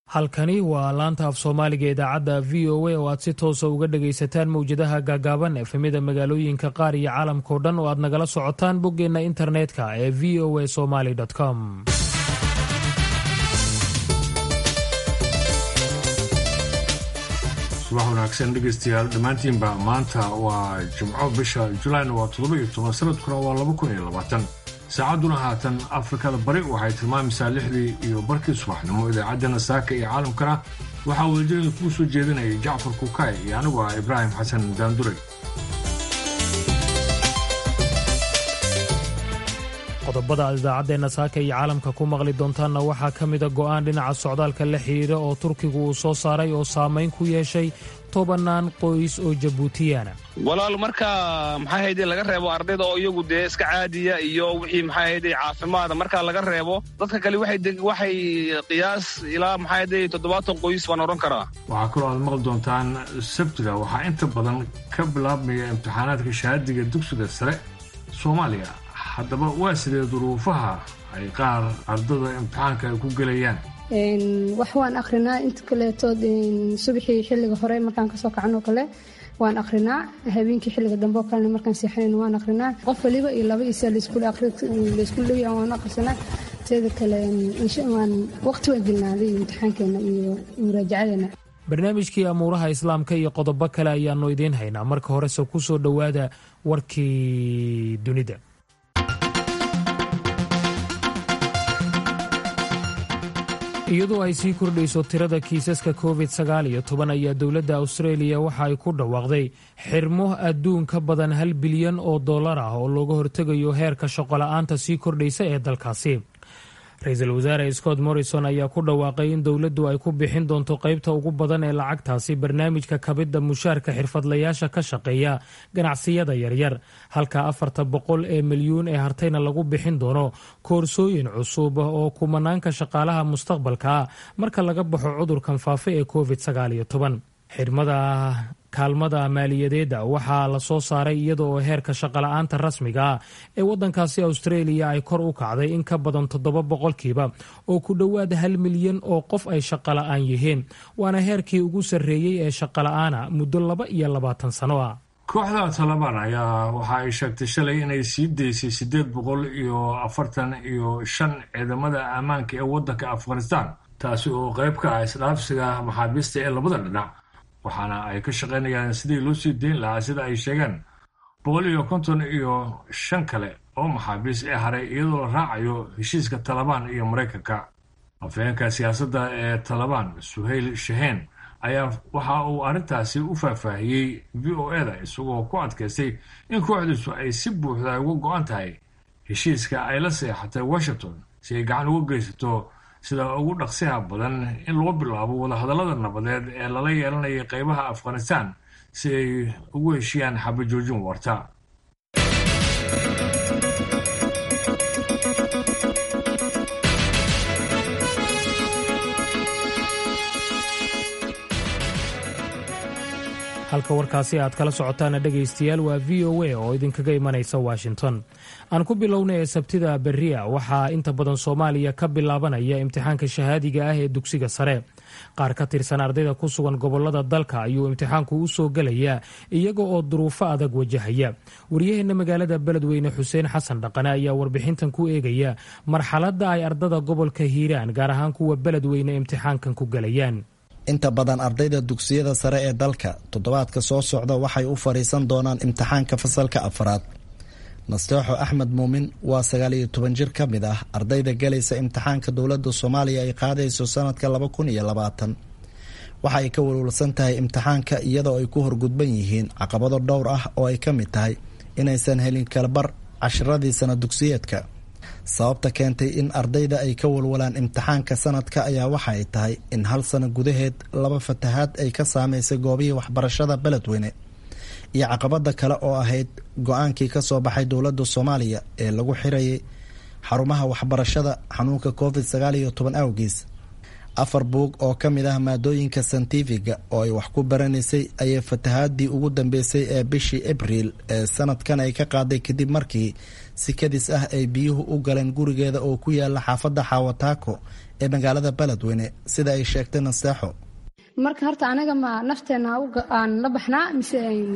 halkani waa laanta af soomaaliga idaacadda v o a oo aad si toosa uga dhagaysataan mowjadaha gaagaaban efemida magaalooyinka qaar iyo caalamkao dhan oo aad nagala socotaan boggeenna internetka ee v o a somaly com subax wanaagsan dhegaystayaal dhammaantiinba maanta waa jimco bisha julayn waa toddoba iyo toban sanadkuna waa laba kun iyo labaatan saacadduna haatan afrikada bari waxay tilmaamaysaa lixdii iyo barkii subaxnimo idaacaddana saaka iyo caalamkana waxaa wadajirada kuu soo jeedinayay jacfar kukaay iyo anigu ah ibraahim xasan daandure qodobada aad idaacaddeenna saaka iyo caalamka ku maqli doontaanna waxaa ka mida go'aan dhinaca socdaalka la xidhiidha oo turkigu uu soo saaray oo saamayn ku yeeshay tobannaan qoys oo jabuutiyaana walaal marka maxaa hayde laga reebo ardayda oo iyagu dee iska caadiya iyo wixii maxaa hayde caafimaada marka laga reebo dadka kale waxay qiyaas ilaa maxaa hayde toddobaatan qoys baan odhan karaa waxaa kaloo aad maqli doontaan sabtida waxaa inta badan ka bilaabmaya imtixaanaadka shahaadiga dugsiga sare soomaaliya haddaba waa sidee duruufaha ay qaar ardada imtixaanka ay ku gelayaan wax waan akrinaa inta kaleetood subaxii xilliga hore markaan kasoo kacanoo kale waan akrinaa habeenkii xilliga dambe oo kalena markaan seexanayn waan akrinaa qof waliba iyo laba isa laysku leeya waan akrisanaa teeda kale waan waqti waan gelnaaday imtixaankeena iyo muraajacadeena barnaamijkii amuuraha islaamka iyo qodobo kale ayaannu idiin haynaa marka horese ku soo dhowaada warkii dunida iyadoo ay sii kordhayso tirada kiisaska covid sagaal iyo toban ayaa dowladda austraeliya waxa ay ku dhawaaqday xirmo adduun ka badan hal bilyan oo dollar ah oo looga hortegayo heerka shaqola'aanta sii kordhaysa ee dalkaasi ra-iisul wasaare scott morrison ayaa ku dhawaaqay in dowladdu ay ku bixin doonto qaybta ugu badan ee lacagtaasi barnaamijka kabidda mushaarka xirfadlayaasha ka shaqeeya ganacsiyada yaryar halka afarta boqol ee milyuun ee hartayna lagu bixin doono koorsooyin cusub oo kumanaanka shaqaalaha mustaqbalka ah marka laga baxo cudurkan faafa ee covid sagaal iyo toban xirmada kaalmada maaliyadeedda waxaa la soo saaray iyada oo heerka shaqola'aanta rasmiga ah ee waddankaasi austraeliya ay kor u kacday in ka badan toddoba boqolkiiba oo ku dhowaad hal milyan oo qof ay shaqola'aan yihiin waana heerkii ugu sarreeyey ee shaqola'aana muddo laba iyo labaatan sano ah kooxda talabaan ayaa waxa ay sheegtay shalay inay sii daysay siddeed boqol iyo afartan iyo shan ciidamada ammaanka ee waddanka afghanistan taasi oo qayb ka ah isdhaafsiga maxaabiista ee labada dhinac waxaana ay ka shaqaynayaan sidii loo sii dayn lahaa sida ay sheegeen boqol iyo konton iyo shan kale oo maxaabiis ee haray iyadoo la raacayo heshiiska talabaan iyo maraykanka afhayeenka siyaasadda ee talabaan suhayl shaheen ayaa waxa uu arrintaasi u faahfaahiyey v o eda isagoo ku adkaystay in kooxdiisu ay si buuxda uga go-an tahay heshiiska ay la seexatay washington si ay gacan uga geysato sida ugu dhaqsiha badan in loo bilaabo wadahadallada nabadeed ee lala yeelanaya qaybaha afghanistan si ay ugu heshiyaan xabajoojin warta halka warkaasi aad kala socotaana dhegaystayaal waa v o a oo idinkaga imanaysa washington aan ku bilowna ee sabtida berria waxaa inta badan soomaaliya ka bilaabanaya imtixaanka shahaadiga ah ee dugsiga sare qaar ka tirsan ardayda ku sugan gobolada dalka ayuu imtixaanku u soo gelayaa iyaga oo duruufo adag wajahaya waryaheena magaalada beledweyne xuseen xasan dhaqane ayaa warbixintan ku eegaya marxaladda ay ardada gobolka hiiraan gaar ahaan kuwa beledweyne imtixaankan ku gelayaan inta badan ardayda dugsiyada sare ee dalka toddobaadka soo socda waxay u fadhiisan doonaan imtixaanka fasalka afraad nasteexo axmed muumin waa sagaal iyo toban jir ka mid ah ardayda galaysa imtixaanka dowladda soomaaliya ay qaadayso sanadka laba kun iyo labaatan waxa ay ka walwalsan tahay imtixaanka iyadoo ay ku horgudban yihiin caqabado dhowr ah oo ay ka mid tahay inaysan helin kalabar cashiradii sana dugsiyeedka sababta keentay in ardayda ay ka walwalaan imtixaanka sanadka ayaa waxa ay tahay in hal sano gudaheed laba fatahaad ay ka saameysay goobihii waxbarashada beledweyne iyo caqabada kale oo ahayd go-aankii ka soo baxay dowladda soomaaliya ee lagu xirayay xarumaha waxbarashada xanuunka covid sagaal iyo toban awgiis afar buug oo ka mid ah maadooyinka santifiga oo ay wax ku baranaysay ayay fatahaadii ugu dambeysay ee bishii abriil ee sanadkan ay ka qaaday kadib markii si kadis ah ay biyuhu u galeen gurigeeda oo ku yaala xaafadda xaawataako ee magaalada beledweyne sida ay sheegtay naseexo marka horta anaga ma nafteena aan la baxnaa mise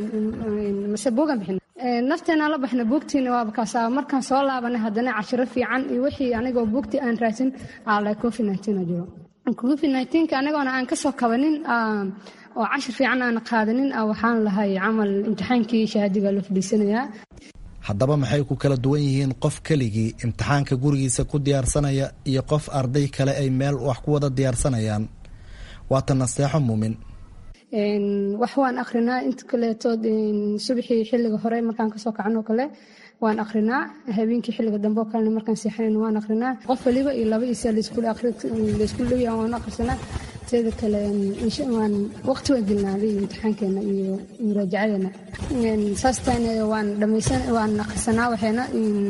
mise buugan bixin nafteena la baxna buugtiina waaba kaasaa markaan soo laabanay haddana cashiro fiican iyo wixii anigoo buugtii aan raadsin ala covid nineteen jiro covid nineteenka anagoona aan kasoo kabanin oo cashir fiican aan qaadanin waxaan lahay camal imtixaankii shahaadiga loo fadhiisanayaa haddaba maxay ku kala duwan yihiin qof keligii imtixaanka gurigiisa ku diyaarsanaya iyo qof arday kale ay meel wax ku wada diyaarsanayaan waata naseexo muumin wax waan akrinaa inta kaleetood subaxii xilliga hore markaan kasoo kacan oo kale waan akrinaa habeenkii xilliga dambe oo kalena markaan seexanayn waan akrinaa qof waliba iyo laba isa laysku dhowya waan akrisanaa teeda kale waan waqti waan gelnaaday imtixaankeena iyo muraajacadeena saastaan waan dhamaysan waan akrisanaa waxeena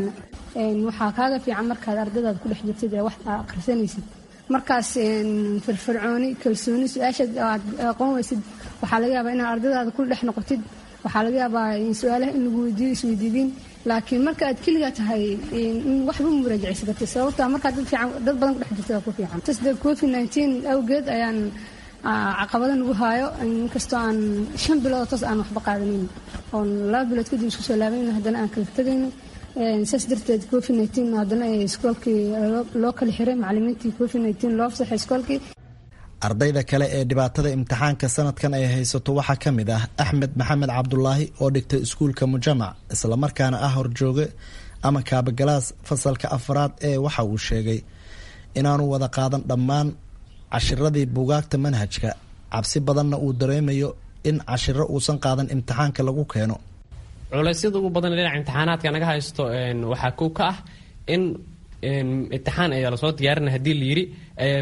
waxaa kaaga fiican markaad ardadaad ku dhex jirtid ee wax aa akhrisanaysid markaas firfircooni kalsooni su-aashaad aad aqoon weysid waxaa laga yaabaa inaad ardadaada ku dhex noqotid waxaa laga yaabaa su-aalaha in lagu weydiiyo isweydiidin laakiin marka aad keligaa tahay in waxba muraajacaysa kartid sababta markaad dad fiican dad badan ku dhex jirtid waa ku fiican tasde covid nineteen awgeed ayaan caqabada nagu haayo inkastoo aan shan bilood toos aan waxba qaadanin oon laba bilood kadib isku soo laabayn haddana aan kala tegayno saas darteed covid nineteen haddana iskoolkii loo kala xiray macalimiintii covid nineteen loo fasaxay iskoolkii ardayda kale ee dhibaatada imtixaanka sanadkan ay haysato waxaa ka mid ah axmed maxamed cabdulaahi oo dhigtay iskuulka mujamac islamarkaana ah horjooge ama kaabagalaas fasalka afraad ee waxa uu sheegay inaanu wada qaadan dhammaan cashiradii buugaagta manhajka cabsi badanna uu dareemayo in cashiro uusan qaadan imtixaanka lagu keeno culeysyada ugu badan dhinaca imtixaanaadka naga haysto waxaa kow ka ah in imtixaan ayaa lasoo diyaarina hadii la yidhi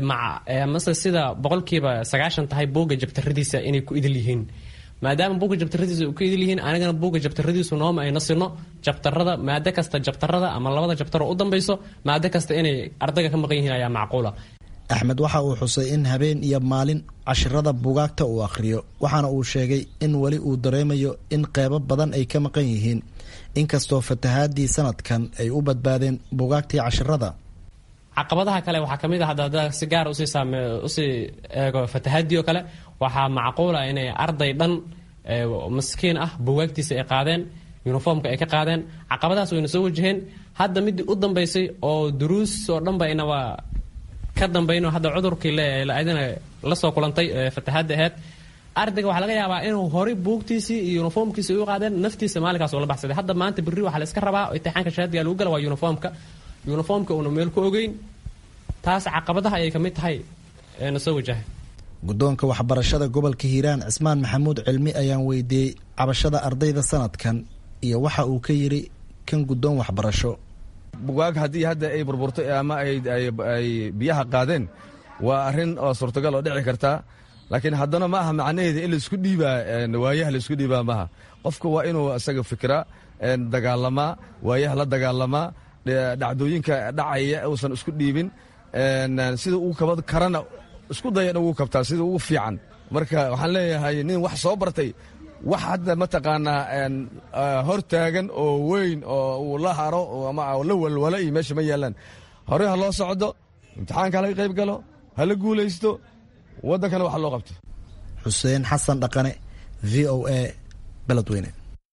mase sida boqolkiiba sagaashan tahay buugga jabtaradiisa inay ku idil yihiin maadaama buugga jabtaradiisa ku idil yihiin anigana buugga jabtaradiisu nooma ayna sino jabtarada maado kasta jabtarada ama labada jabtaroo u dambayso maado kasta inay ardayga ka maqan yihiin ayaa macquula axmed waxa uu xusay in habeen iyo maalin cashirada buugaagta uu akhriyo waxaana uu sheegay in weli uu dareemayo in qeybo badan ay ka maqan yihiin inkastoo fatahaadii sanadkan ay u badbaadeen buugaagtii cashirada caqabadaha kale waxaa ka mid ah hadda hadda si gaar usii saame usii eego fatahaadii oo kale waxaa macquula inay arday dhan maskiin ah buugaagtiisa ay qaadeen uniformka ay ka qaadeen caqabadahaas wayna soo wajaheen hadda midii u dambaysay oo duruus oo dhanba inaba ka dambayno hadda cudurkii leadina la soo kulantay fatahaadda aheyd ardayga waxaa laga yaabaa inuu horay buugtiisii iyo uniformkiisi u qaadeen naftiisa maalinkaas oo la baxsaday hadda maanta berri waxaa la iska rabaa imtixaanka shahaadiga lagu gala waa uniformka uniformka uuna meel ku ogeyn taas caqabadaha ayay kamid tahay na soo wajahay guddoonka waxbarashada gobolka hiiraan cismaan maxamuud cilmi ayaan weydiiyey cabashada ardayda sanadkan iyo waxa uu ka yidhi kan guddoon waxbarasho bugaag haddii hadda ay burburtay ama ay biyaha qaadeen waa arrin oo suurtagal oo dhici kartaa laakiin haddana ma aha macnaheeda in laisku dhiibaa waayaha laisku dhiibaa maaha qofka waa inuu isaga fikra dagaalamaa waayaha la dagaalamaa dhacdooyinka dhacaya uusan isku dhiibin sida uu kaba karana isku daya in ugu kabtaa sida ugu fiican marka waxaan leeyahay nin wax soo bartay wax hadda mataqaanaa hor taagan oo weyn oo uu la haro ama la walwalo iyo meesha ma yaalaan horey ha loo socdo imtixaanka halaga qayb galo hala guulaysto waddankana wax loo qabto xuseen xasan dhaqane v o a beledweyne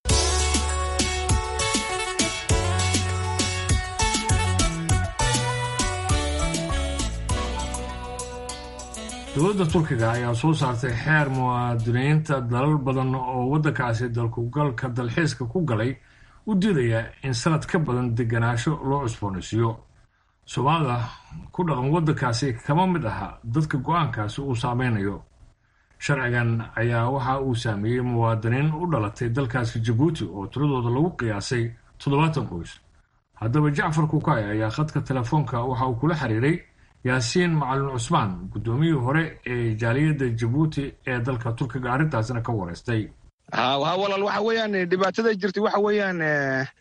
dowladda turkiga ayaa soo saartay xeer muwaadiniinta dalal badan oo waddankaasi dalkugalka dalxiiska ku galay u diidaya in sanad ka badan deganaansho loo cusboonaysiiyo soomaalida ku dhaqan waddankaasi kama mid aha dadka go-aankaasi uu saameynayo sharcigan ayaa waxa uu saameeyey muwaadiniin u dhalatay dalkaasi jabuuti oo tiradooda lagu qiyaasay toddobaatan qoys haddaba jacfar kukay ayaa khadka telefoonka waxa uu kula xiriiray yaasiin macalin cusmaan guddoomiyihii hore ee jaaliyadda jabuuti ee dalka turkiga arrintaasina ka wareystay ha walaal waxa weeyaan dhibaatada jirtay waxa weeyaan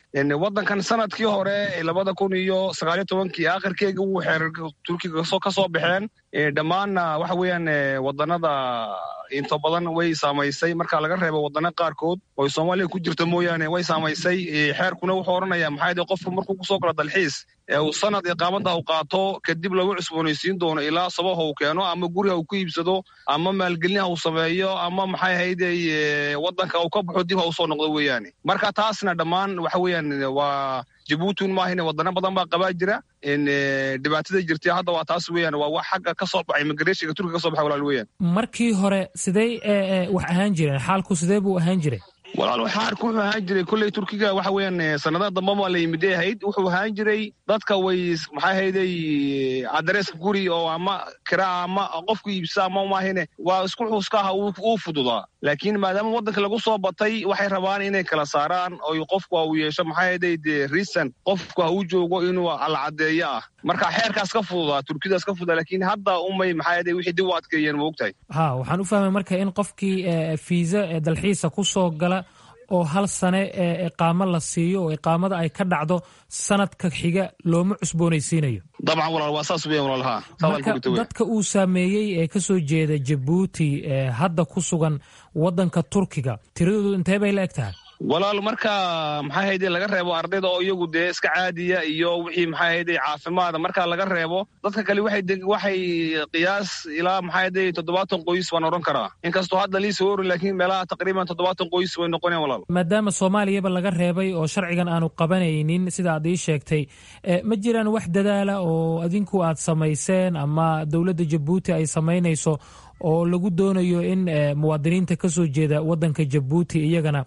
waddankan sanadkii hore labada kun iyo sagaaliyo tobankii akhirkeega uu xeer turkiga ka soo baxeen dhammaanna waxa weeyaan waddanada inta badan way saamaysay marka laga reebo waddana qaarkood oo soomaaliya ku jirta mooyaane way saamaysay xeerkuna wuxuu odhanaya maxaa yidhi qofku markuu kusoo galo dalxiis uu sanad iqaamada u qaato kadib lagu cusboonaysiin doono ilaa sabaha uu keeno ama guriha uu ku iibsado ama maalgelinaha uu sameeyo ama maxay ahayde waddanka uu ka baxo dib ha usoo noqdo weeyaane marka taasna dhammaan waxa weeyaan waa jabuutin maahine waddano badan baa qabaa jira dhibaatada jirtay hadda waa taas weeyaan waa wax xagga ka soo baxay immigrationka turkiga ka soo baxay walaal weeyaan markii hore sidey wax ahaan jireen xaalku sidee buu ahaan jiray walaal xaarku wuxuu ahaan jiray kolley turkiga waxa weeyaan sanadaha damba baa la yimiday ahayd wuxuu ahaan jiray dadka way maxay ahayday adreeska guri oo ama kiraa ama qofku iibsa ama maahine waa isku xuska aha uu fududaa laakiin maadaama waddanka lagu soo batay waxay rabaan inay kala saaraan oo qofku uu yeesho maxay ahayday de reason qofku ha uu joogo inuu alcadeeyo ah marka xeerkaas ka fududaa turkidaas ka fududaa laakiin hadda umay maxay ahayday wixii dib u adkeeyeen ma ogtahay ha waxaan u fahmay marka in qofkii fiisa dalxiisa ku soo gala oo hal sane iqaamo la siiyo oo iqaamada ay ka dhacdo sanadka xiga looma cusboonaysiinayo dabcan walaal waa saas weyan walaal ha marka dadka uu saameeyey ee ka soo jeeda jabuuti ee hadda ku sugan waddanka turkiga tiradoodu intee bay la eg tahay walaal marka maxay hayde laga reebo ardayda oo iyagu dee iska caadiya iyo wixii maxay hayde caafimaada marka laga reebo dadka kale waxay waxay qiyaas ilaa maxay hayde toddobaatan qoys baan odhan karaa inkastoo hadda liisa wori laakiin meelaha taqriiban toddobaatan qoys way noqoneen walaal maadaama soomaaliyaba laga reebay oo sharcigan aanu qabanaynin sida aad ii sheegtay ma jiraan wax dadaala oo adinku aad samayseen ama dowladda jabuuti ay samaynayso oo lagu doonayo in muwaadiniinta ka soo jeeda waddanka jabuuti iyagana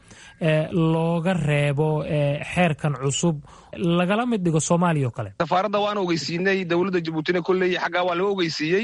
looga reebo xeerkan cusub lagala mid dhigo soomaaliya oo kale safaaradda waan ogeysiinay dowladda jabuutina kolley xaggaa waa laga ogeysiiyey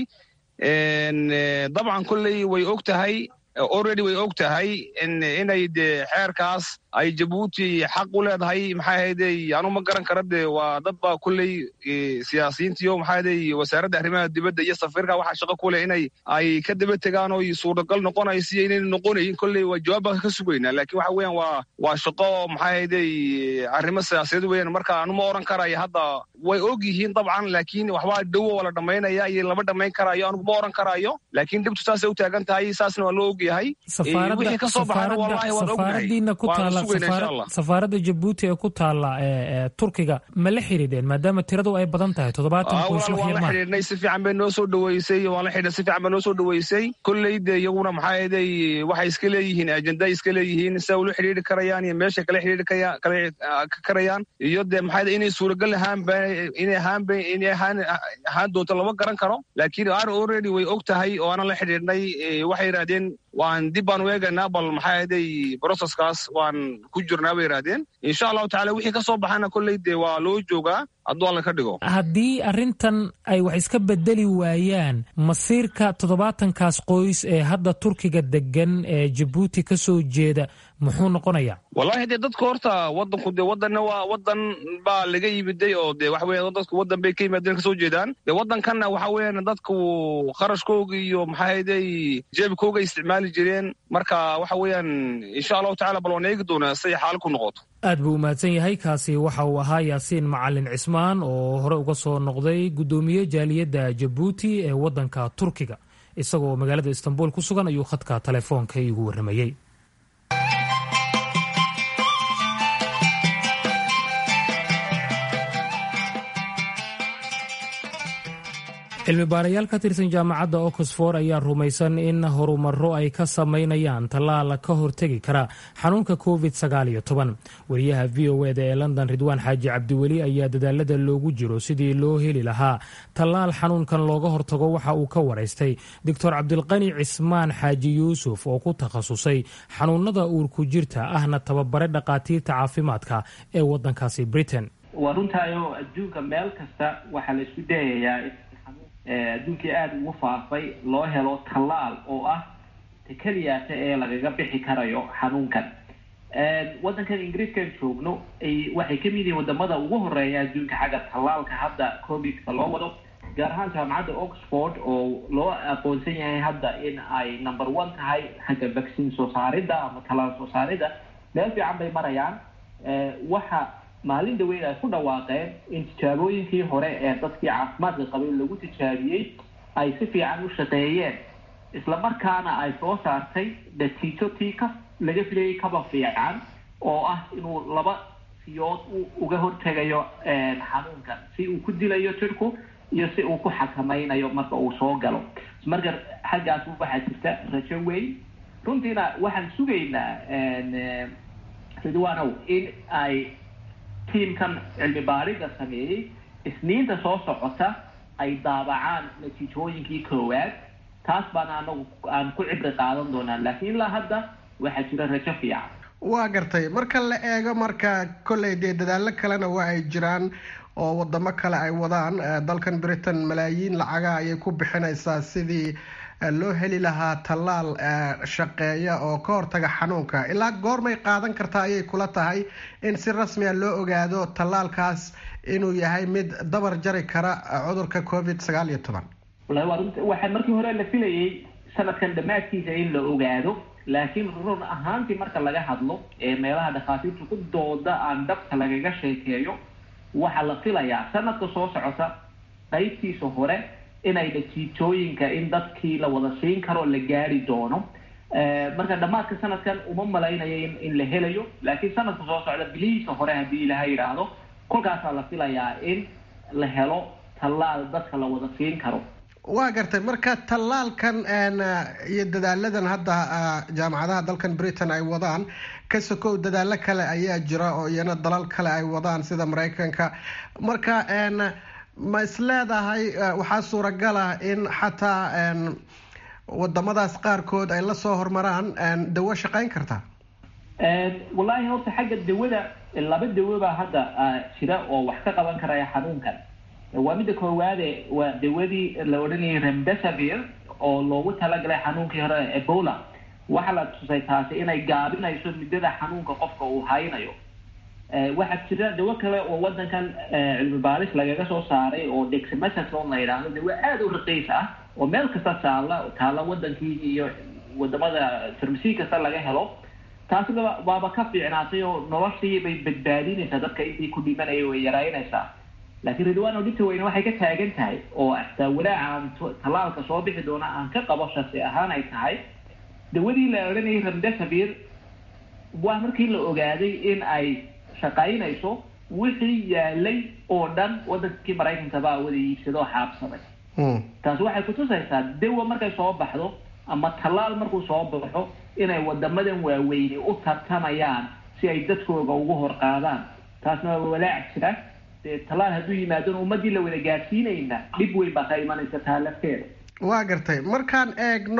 dabcan kolley way og tahay already way og tahay inay dee xeerkaas ay jabuuti xaq u leedahay maxay ahayday anu ma garan kara dee waa dad baa kolley siyaasiyiintiyo maxay ahayday wasaaradda arrimaha dibadda iyo safiirka waxaa shaqo ku leh inay ay ka daba tegaan oo suuragal noqonayso iyo inayna noqonayin kolley waa jawaab baan ka sugaynaa laakiin waxa weeyaan waa waa shaqo maxay ahayday arrimo siyaasadeed weeyaan marka anu ma oran karayo hadda way og yihiin dabcan laakiin waxbaa dhowo waa la dhammaynaya iyo lama dhammayn karayo anugu ma oran karayo laakiin dhibtu saasay u taagan tahay saasna waa loo og yahay wixii ka soo baxana wallahi waan ognahay safaaradda jabuuti ee ku taala turkiga ma la xidhiidheen maadaama tiradu ay badan tahay toddobaatan qoys waan la xidhiidhnay si fiican bay noo soo dhaweysay waan la xidhiidhnay si fiican bay noo soo dhaweysay kolley de iyaguna maxaa yeelay waxay iska leeyihiin ajenda iska leeyihiin si ay ula xidhiidhi karayaan iyo meeshay kala xidhiidhi karayaan iyo dee maxaa yeelay inay suuragal ahaanba inay ahaanba inay ahaan ahaan doonto lama garan karo laakiin ar already way og tahay oo aanan la xidhiidhnay waxay yidhahdeen waan dib baan u eegaynaa bal maxaa yeelay processkaas waan ku jirnaa bay yidhahdeen insha allahu tacala wixii ka soo baxana kolley dee waa loo joogaa hadduu alla ka dhigo haddii arrintan ay wax iska bedeli waayaan masiirka toddobaatankaas qoys ee hadda turkiga degan ee jabuuti ka soo jeeda muxuu noqonayaa wallahi dee dadka horta waddanku dee waddanna waa waddan baa laga yimiday oo dee waxa weeyaan dadku waddan bay ka yimaadeen ka soo jeedaan dee waddankanna waxa weeyaan dadku kharashkooga iyo maxaa hayday jeebkooga isticmaali jireen marka waxa weeyaan insha allahu tacala bal waan eegi doonaa siday xaal ku noqoto aad buu u mahadsan yahay kaasi waxa uu ahaa yaasiin macalin cismaan oo hore uga soo noqday guddoomiye jaaliyadda jabuuti ee waddanka turkiga isagoo magaalada istanbul ku sugan ayuu khadka telefoonka iigu warramayey cilmi baarayaal ka tirsan jaamacadda oxford ayaa rumaysan in horumaro ay ka samaynayaan tallaal ka hortegi kara xanuunka covid wariyaha v o eda ee london ridwaan xaaji cabdiweli ayaa dadaalada loogu jiro sidii loo heli lahaa tallaal xanuunkan looga hortago waxa uu ka waraystay doctor cabdilqani cismaan xaaji yuusuf oo ku takhasusay xanuunada uurku jirta ahna tababare dhakhaatiirta caafimaadka ee wadankaasi britain waa runtaayo adduunka meel kasta waxaa la isku dayayaa adduunkii aada ugu faafay loo helo tallaal oo ah ta keliyaata ee lagaga bixi karayo xanuunkan waddankan ingiriiskan joogno waxay kamid yihiin wadamada ugu horeeya adduunka xagga tallaalka hadda covidka loo wado gaar ahaan jaamacadda oxford oo loo aqoonsan yahay hadda in ay number one tahay xagga vaccine soo saaridda ama tallaal soo saaridda meel fiican bay marayaan waxa maalin dhaweyn ay ku dhawaaqeen in tijaabooyinkii hore ee dadkii caafimaadka qabay lagu tijaabiyey ay si fiican u shaqeeyeen isla markaana ay soo saartay natiijo tii ka laga filayay kaba fiican oo ah inuu laba siyood uga hortegayo xanuunkan si uu ku dilayo jirku iyo si uu ku xakamaynayo marka uu soo galo marka xaggaas waxaa jirta rajo weyn runtiina waxaan sugaynaa ridwanow in ay tiimkan cilmi baarida sameeyey isniinta soo socota ay daabacaan natiijooyinkii koowaad taas baana anagu aan ku cibri qaadan doonaa laakiin ilaa hadda waxaa jira rajo fiican waa gartay marka la eego marka kolley dee dadaallo kalena waa ay jiraan oo wadamo kale ay wadaan dalkan britain malaayiin lacaga ayay ku bixinaysaa sidii loo heli lahaa tallaal shaqeeya oo ka hortaga xanuunka ilaa goormay qaadan kartaa ayay kula tahay in si rasmi a loo ogaado tallaalkaas inuu yahay mid dabar jari kara cudurka covid sagaal iyo toban wallahi waa runta waxaa markii hore la filayay sanadkan dhammaadkiisa in la ogaado laakiin run ahaantii marka laga hadlo ee meelaha dhakhaatiirtu ku dooda aan dhabka lagaga sheekeeyo waxaa la filayaa sanadka soo socota qaybtiisa hore inay natiijooyinka in dadkii la wada siin karo la gaari doono marka dhammaadka sanadkan uma malaynayo in la helayo laakiin sanadka soo socda bilihiisa hore haddii ilaha yidhaahdo kolkaasaa la filayaa in la helo tallaal dadka la wada siin karo waa gartay marka tallaalkan iyo dadaaladan hadda jaamacadaha dalkan britain ay wadaan ka sokow dadaalo kale ayaa jira oo iyana dalal kale ay wadaan sida maraykanka marka ma isleedahay waxaa suuragal ah in xataa wadamadaas qaarkood ay lasoo hormaraan dawo shaqeyn karta wallaahi horta xagga dawada laba dawo baa hadda jira oo wax ka qaban karaya xanuunkan waa midda koowaade waa dawadii la odhanayay remdesavir oo loogu talagalay xanuunkii hore ebola waxaa la tusay taasi inay gaabinayso muddada xanuunka qofka uu haynayo waxaa jira dawo kale oo wadankan cilmi baaris lagaga soo saaray oo dexamethasone la yidhaahdo dawo aada u raqiis ah oo meel kasta taalla taalla wadankii iyo wadamada farmasi kasta laga helo taasina waaba ka fiicnaatay oo noloshii bay badbaadinaysaa dadka intii ku dhimanaya way yaraynaysaa laakiin ridwano dhibta weyne waxay ka taagan tahay oo xataa walaaca aan tallaalka soo bixi doona aan ka qabo shasi ahaan ay tahay dawadii la odhanayay remdesavir waa markii la ogaaday in ay shaqaynayso wixii yaalay oo dhan wadankii maraykanka baa wada iibsado oo xaabsaday taasi waxay kutusaysaa dawa markay soo baxdo ama tallaal markuu soo baxo inay wadamadan waaweyni u tartamayaan si ay dadkooga ugu hor qaadaan taasna waa walaac jira dee tallaal hadduu yimaadona ummadii la wada gaadsiinayna dhib weyn baa ka imanaysa taa lafteeda waa gartay markaan eegno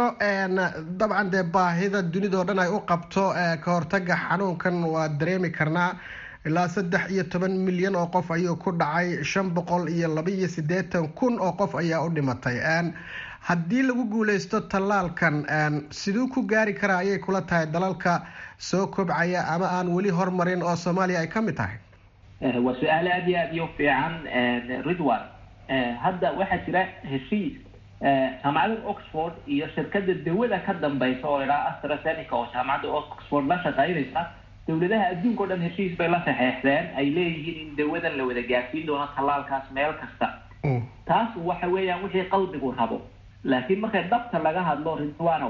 dabcan dee baahida dunidao dhan ay u qabto ka hortaga xanuunkan waa dareemi karnaa ilaa saddex iyo toban milyan oo qof ayuu ku dhacay shan boqol iyo laba iyo siddeetan kun oo qof ayaa u dhimatay haddii lagu guuleysto tallaalkan siduu ku gaari karaa ayay kula tahay dalalka soo kobcaya ama aan weli hormarin oo soomaaliya ay ka mid tahay waa su-aal aada iyo aada iyo fiican ridwan hadda waxaa jira heshiis jaamacadda oxford iyo shirkada dawada ka dambeysa oo idhaha astrazeneca oo jaamacadda oxford la shaqeynaysa dowladaha adduunka o dhan heshiis bay la saxeexdeen ay leeyihiin in dawadan la wada gaarsiin doono tallaalkaas meel kasta taas waxa weeyaan wixii qalbigu rabo laakiin markay dhabta laga hadlo ridwano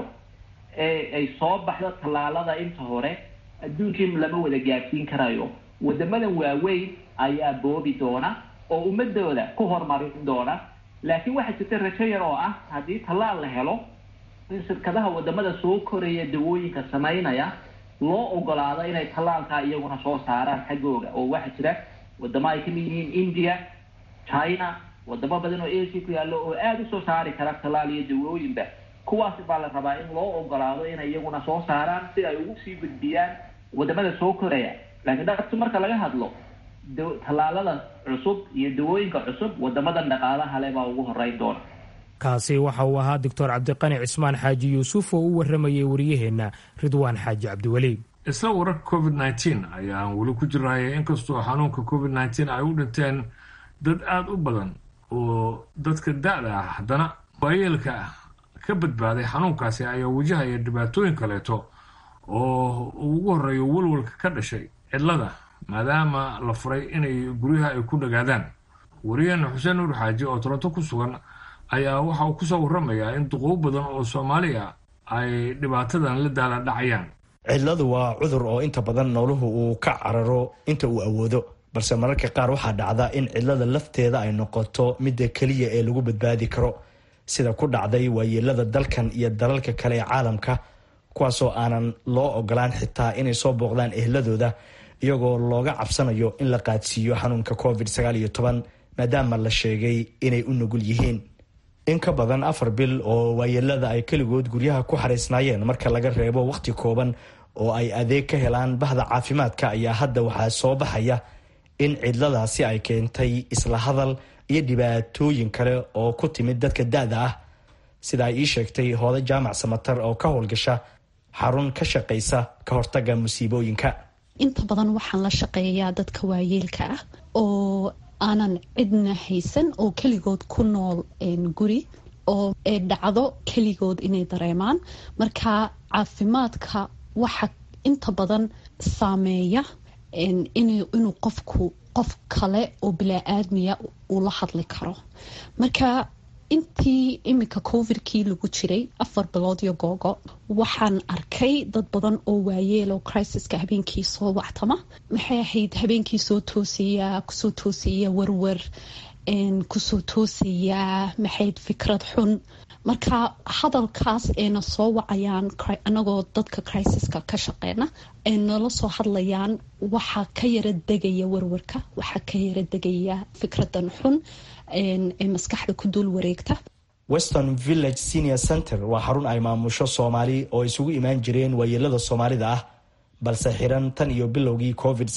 ee ay soo baxdo tallaalada inta hore adduunkii lama wada gaarsiin karayo wadamadan waaweyn ayaa boobi doona oo ummadooda ku horumarin doona laakiin waxaa jirta rajo yar oo ah haddii tallaal la helo in shirkadaha wadamada soo koraya dawooyinka samaynaya loo ogolaado inay tallaalkaa iyaguna soo saaraan xaggooga oo waxaa jira wadamo ay kamid yihiin india china wadamo badan oo asia ku yaallo oo aada usoo saari kara tallaal iyo dawooyinba kuwaasi baa la rabaa in loo ogolaado inay iyaguna soo saaraan si ay ugu sii gudbiyaan wadamada soo koraya laakiin dhabti marka laga hadlo tallaalada cusub iyo dawooyinka cusub wadamadan dhaqaalaha le baa ugu horeyn doona kaasi waxa uu ahaa doctor cabdiqani cismaan xaaji yuusuf oo u waramayay wariyaheenna ridwaan xaaji cabdiweli isla wararka covid nneteen ayaan weli ku jirnay inkastoo xanuunka covid nneteen ay u dhinteen dad aada u badan oo dadka da-da ah haddana waayeelka ka badbaaday xanuunkaasi ayaa wajahaya dhibaatooyin kaleeto oo ugu horeeyo walwalka ka dhashay cidlada maadaama la furay inay guryaha ay ku dhagaadaan wariyaheena xuseen nuur xaaji oo toronto ku sugan ayaa waxa uu kusoo warramayaa in duquubo badan oo soomaaliya ay dhibaatadan la daala dhacayaan cidladu waa cudur oo inta badan nooluhu uu ka cararo inta uu awoodo balse mararka qaar waxaa dhacda in cidlada lafteeda ay noqoto midda keliya ee lagu badbaadi karo sida ku dhacday waayeelada dalkan iyo dalalka kale ee caalamka kuwaasoo aanan loo ogolaan xitaa inay soo booqdaan ehladooda iyagoo looga cabsanayo in la qaadsiiyo xanuunka covid maadaama la sheegay inay u nugul yihiin in ka badan afar bil oo waayeelada ay keligood guryaha ku xariisnaayeen marka laga reebo wakhti kooban oo ay adeeg ka helaan bahda caafimaadka ayaa hadda waxaa soo baxaya in cidladaasi ay keentay isla hadal iyo dhibaatooyin kale oo ku timid dadka da-da ah sida ay ii sheegtay hooda jaamac samatar oo ka howlgasha xarun ka shaqaysa ka hortaga musiibooyinka inta badan waxaan la shaqeeyaa dadka waayeelka ah oo aanan cidna haysan oo keligood ku nool guri oo dhacdo keligood inay dareemaan marka caafimaadka waxa inta badan saameeya inuu qofku qof kale oo bilaa-aadmiya uu la hadli karo marka intii iminka covidkii lagu jiray afar bilood iyo googo waxaan arkay dad badan oo waayeel oo crisiska habeenkii soo wactama maxay ahayd habeenkii soo toosaya kusoo toosaya warwar kusoo toosaya maxayd fikrad xun marka hadalkaas ayna soo wacayaan anagoo dadka crisiska ka shaqeyna ay nala soo hadlayaan waxaa ka yara degaya warwarka waxaa ka yara degaya fikradan xun ee maskaxda ku duul wareegta western village senior center waa xarun ay maamusho soomaali oo isugu imaan jireen waayeelada soomaalida ah balse xiran tan iyo bilowgii covid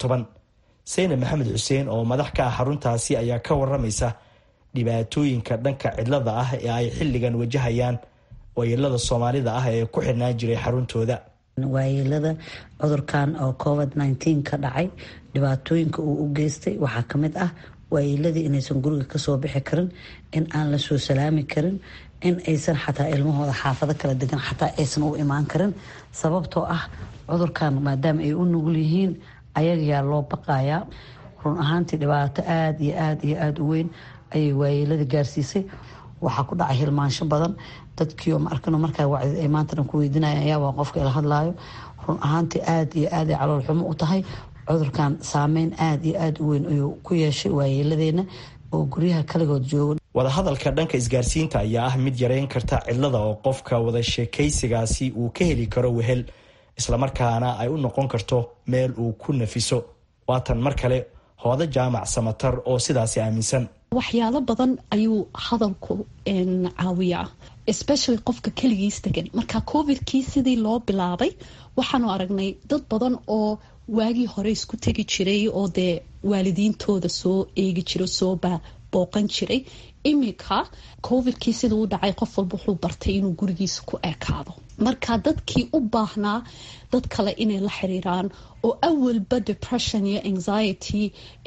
seyne maxamed xuseen oo madax ka ah xaruntaasi ayaa ka waramaysa dhibaatooyinka dhanka cidlada ah ee ay xilligan wajahayaan waayeelada soomaalida ah ee ku xirnaan jiray xaruntooda waayeelada cudurkan oo covid nteen ka dhacay dhibaatooyinka uu u geystay waxaa kamid ah waayeeladii inaysan guriga kasoo bixi karin in aan la soo salaami karin in aysan xataa ilmahooda xaafado kala degan xataa aysan u imaan karin sababtoo ah cudurkan maadaama ay u nugul yihiin ayagayaa loo baqayaa run ahaantii dhibaato aada iyo aada iyo aada u weyn ayay waayeelada gaarsiisay waxaa ku dhacay hilmaansho badan dadkiio maarkano markaa wacdid ay maanta dhan ku weydiinaya ayaabaa qofka ila hadlaayo run ahaantii aada iyo aada ay calool xumo u tahay cudurkan saameyn aada iyo aada u weyn ayuu ku yeeshay waayeeladeena oo guryaha kaligood jooga wadahadalka dhanka isgaarsiinta ayaa ah mid yareyn karta cidlada oo qofka wada sheekaysigaasi uu ka heli karo wehel islamarkaana ay u noqon karto meel uu ku nafiso waatan mar kale hooda jaamac samatar oo sidaasi aaminsan waxyaalo badan ayuu hadalku caawiyaa especially qofka keligiis degan marka covidkii sidii loo bilaabay waxaanu aragnay dad badan oo waagii hore isku tegi jiray oo dee waalidiintooda soo eegi jira soo booqan jiray iminka covidkii siduu u dhacay qof walba wuxuu bartay inuu gurigiisa ku ekaado marka dadkii u baahnaa dad kale inay la xiriiraan oo awalba depression iyo anxiety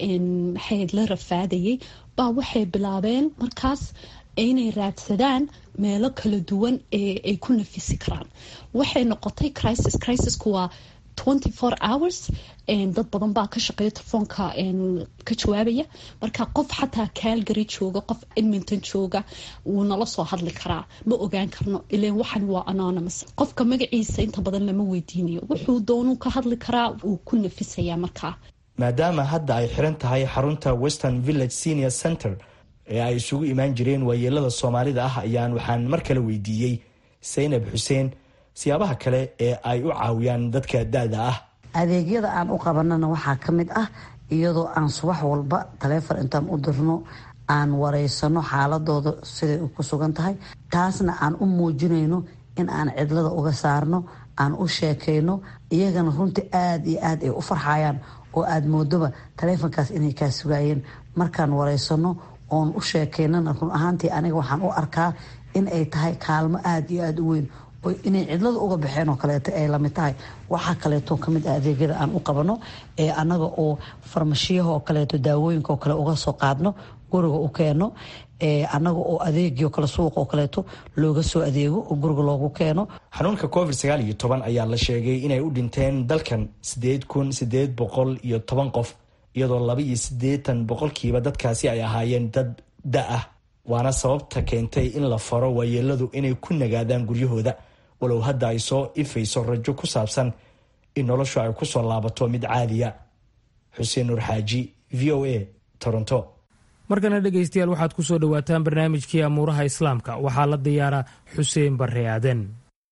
maxayd la rafaadayay baa waxay bilaabeen markaas inay raadsadaan meelo kala duwan ee ay ku nafisi karaan waxay noqotay crisis crisisku waa twenty four hours dad badan baa ka shaqeeya telefoonka ka jawaabaya marka qof xataa calgary jooga qof edmonton jooga wuu nala soo hadli karaa ma ogaan karno ilan waxan waa anonymous qofka magaciisa inta badan lama weydiinayo wuxuu doonuu ka hadli karaa wuu ku nafisayaa markaa maadaama hadda ay xiran tahay xarunta western village senior center ee ay isugu imaan jireen waayeelada soomaalida ah ayaan waxaan mar kale weydiiyey saynab xuseen siyaabaha kale ee ay u caawiyaan dadka da-da ah adeegyada aan u qabanana waxaa ka mid ah iyadoo aan subax walba taleefon intaan u dirno aan wareysano xaaladooda siday ku sugan tahay taasna aan u muujinayno in aan cidlada uga saarno aan u sheekayno iyagana runtii aada iyo aada ay u farxayaan oo aada moodoba taleefonkaas inay kaa sugaayeen markaan wareysano oon u sheekaynana run ahaantii aniga waxaan u arkaa in ay tahay kaalmo aada iyo aada u weyn inay cidlada uga baxeen oo kaleeto ay lamid tahay waxaa kaleeto kamid ah adeegyada aan u qabano ee anaga oo farmashiyaha oo kaleeto daawooyinka oo kale uga soo qaadno guriga u keeno anaga oo adeegio kale suuq oo kaleeto looga soo adeego oo guriga loogu keeno xanuunka covid sagaal iyo toban ayaa la sheegay inay u dhinteen dalkan sideed kun sideed boqol iyo toban qof iyadoo laba iyo siddeetan boqolkiiba dadkaasi ay ahaayeen dad da ah waana sababta keentay in la faro waayeeladu inay ku nagaadaan guryahooda walow hadda ay soo ifayso rajo ku saabsan in noloshu ay kusoo laabato mid caadiya xuseen nuur xaaji v o a toronto markana dhegaystayaal waxaad ku soo dhowaataan barnaamijkii amuuraha islaamka waxaa la diyaara xuseen barre aaden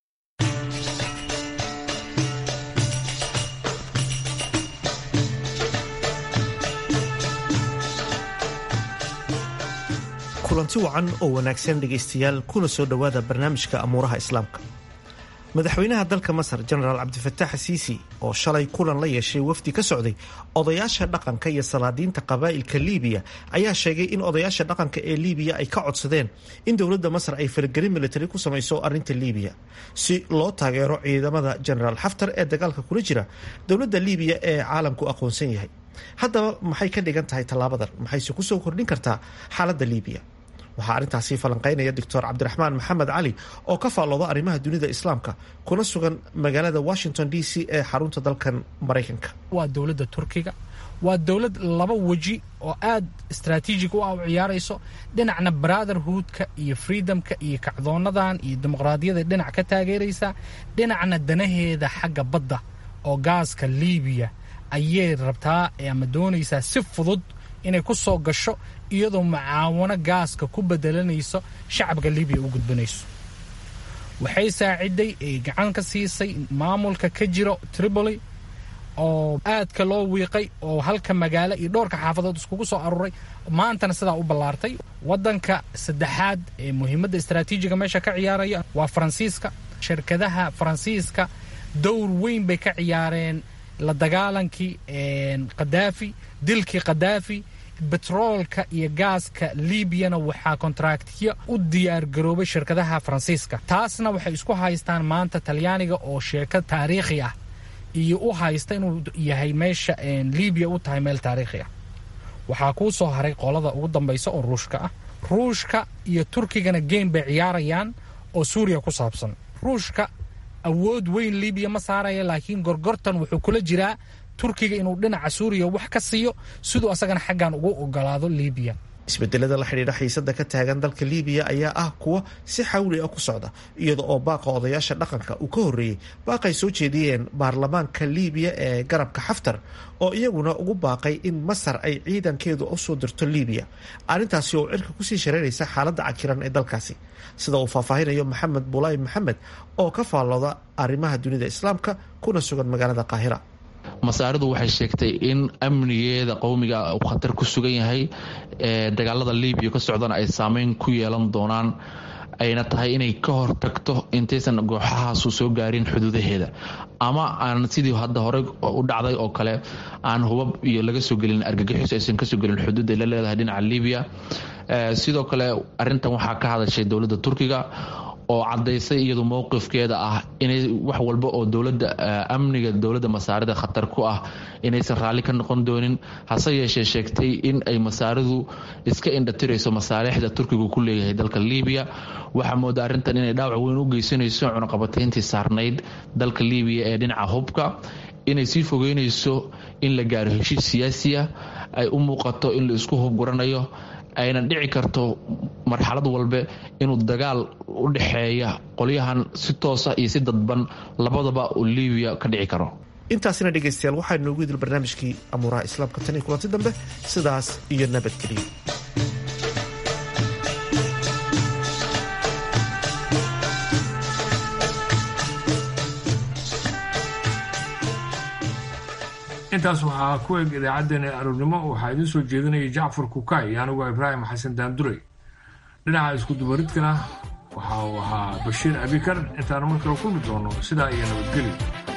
kulanti wacan oo wanaagsan dhegaystayaal kuna soo dhowaada barnaamijka amuuraha islaamka madaxweynaha dalka masar jenaraal cabdifataax asiisi oo shalay kulan la yeeshay wafdi ka socday odayaasha dhaqanka iyo salaadiinta qabaa'ilka liibiya ayaa sheegay in odayaasha dhaqanka ee liibiya ay ka codsadeen in dowladda masar ay faragelin militari ku samayso arrinta liibiya si loo taageero ciidamada jenaraal xaftar ee dagaalka kula jira dowladda liibiya ee caalamku aqoonsan yahay haddaba maxay ka dhigan tahay tallaabadan maxayse kusoo kordhin kartaa xaaladda liibiya waxaa arrintaasi falanqeynaya doctor cabdiraxmaan maxamed cali oo ka faallooda arrimaha dunida islaamka kuna sugan magaalada washington d c ee xarunta dalkan maraykanka waa dowladda turkiga waa dowlad laba weji oo aad istraatiijig u ah u ciyaarayso dhinacna brotherhoodka iyo freedomka iyo kacdoonadan iyo dimuqraadiyada dhinac ka taageeraysa dhinacna danaheeda xagga badda oo gaaska liibiya ayay rabtaa ama doonaysaa si fudud inay ku soo gasho iyadoo mucaawano gaaska ku bedelanayso shacabka libiya u gudbanayso waxay saaciday ay gacan ka siisay maamulka ka jiro tripoli oo aadka loo wiiqay oo halka magaalo iyo dhowrka xaafadood iskugu soo aruuray maantana sidaa u ballaartay wadanka saddexaad ee muhiimadda istraatiijiga meesha ka ciyaaraya waa faransiiska shirkadaha faransiiska dowr weyn bay ka ciyaareen la dagaalankii khadaafi dilkii khadaafi betroolka iyo gaaska liibiyana waxaa kontraktiyo u diyaargaroobay shirkadaha faransiiska taasna waxay isku haystaan maanta talyaaniga oo sheeko taariikhi ah iyo u haysta inuu yahay meesha liibiya u tahay meel taariikhi ah waxaa kuu soo haray qolada ugu dambaysa oo ruushka ah ruushka iyo turkigana geem bay ciyaarayaan oo suuriya ku saabsan ruushka awood weyn liibiya ma saaraya laakiin gorgortan wuxuu kula jiraa turkiga inuu dhinaca suuriya wax ka siiyo siduu asagana xaggan ugu ogolaado liibiya isbedelada la xidhiidha xiisada ka taagan dalka liibiya ayaa ah kuwa si xawli ah ku socda iyada oo baaqa odayaasha dhaqanka uu ka horreeyey baaqay soo jeediyeen baarlamaanka liibiya ee garabka xaftar oo iyaguna ugu baaqay in masar ay ciidankeedu u soo dirto liibiya arrintaasi oo cirka kusii shareeraysa xaaladda cakiran ee dalkaasi sida uu faahfaahinayo maxamed bulaay maxamed oo ka faallooda arrimaha dunida islaamka kuna sugan magaalada qaahira masaaridu waxay sheegtay in amnigeeda qowmiga uu khatar ku sugan yahay ee dagaalada libiya ka socdana ay saameyn ku yeelan doonaan ayna tahay inay ka hortagto intaysan gooxahaasu soo gaarin xuduudaheeda ama aan sidii hadda hore u dhacday oo kale aan hubab iyo laga soo gelin argagixis aysan kasoo gelin xuduud ay la leedahay dhinaca libiya sidoo kale arintan waxaa ka hadashay dowladda turkiga oo cadaysay iyadu mowqifkeeda ah inay wax walba oo dowlada amniga dowladda masaarida khatar ku ah inaysan raalli ka noqon doonin hase yeeshee sheegtay in ay masaaridu iska indhatirayso masaalixda turkigu ku leeyahay dalka libiya waxaa mooda arrintan inay dhaawac weyn u geysanayso cunaqabatayntii saarnayd dalka libiya ee dhinaca hubka inay sii fogeynayso in la gaaro heshiis siyaasiya ay u muuqato in la isku hubguranayo ayna dhici karto marxalad walbe inuu dagaal u dhexeeya qolyahan si toosa iyo si dadban labadaba uu libiya ka dhici karo intaasina dhegaystayaal waxaa noogu idil barnaamijkii amuuraha islaamka tan iyo kulanti dambe sidaas iyo nabadgeliya intaas waxaa ku eg idaacaddeenna aroornimo waxaa idiin soo jeedinaya jacfar kukay iyo anigu ibraahim xasan daanduray dhinaca iskudubaridkana waxa uu ahaa bashiir abikar intaanu mar kale kulmi doono sidaa iyo nabadgelyo